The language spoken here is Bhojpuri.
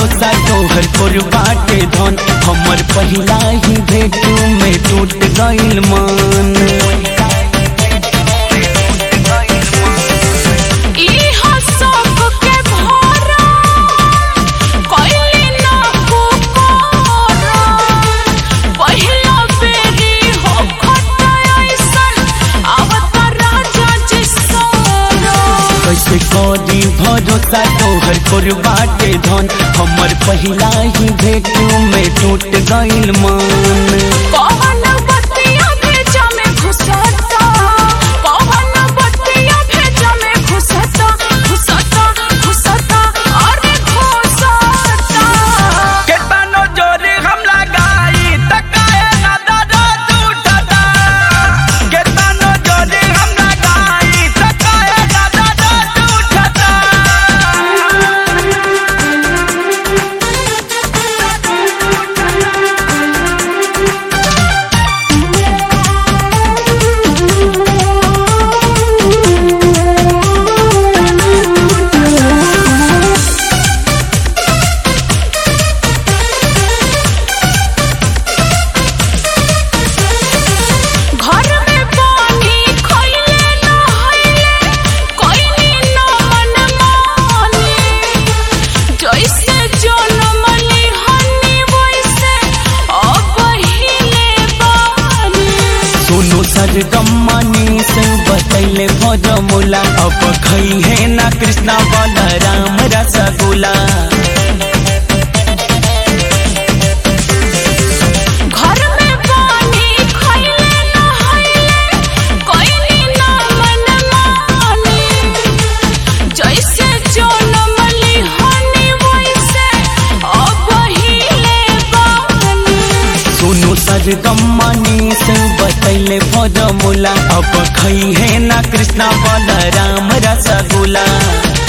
भरोसा तोहर पर बाटे धन हमर पहिला ही भेट में टूट गइल मन इहा सब के भरा कइले ना पुकारा पहिला बेरी हो खटा ऐसन आवत राजा जी सारा कैसे करी भरोसा तोहर पर बाटे धन हमर पहिला ही भेट में टूट गइल मन पवन बत्तियां भेजा में घुसता पवन बत्तियां भेजा में घुसता घुसता घुसता अरे घुसता केतनो जोरी हम लगाई त काहे ना दर्द उठता केतनो जोरी हम लगाई त काहे ना दर्द उठता घर में पानी खइले ना हइले कोइनी ना मन माने जैसे जनमली हनी वैसे अब हिले बानी सुनो सरगम्मनी से बतैले भजमुला अब खई है ना कृष्णा बलराम रसगुल्ला घर में पानी खइले ना हइले कोइनी ना मन माने जैसे जनमली हनी वैसे अब हिले बानी सुनो सरगम्मनी से बतैले भजमुला अब खई है ना कृष्णा बलराम रसगुल्ला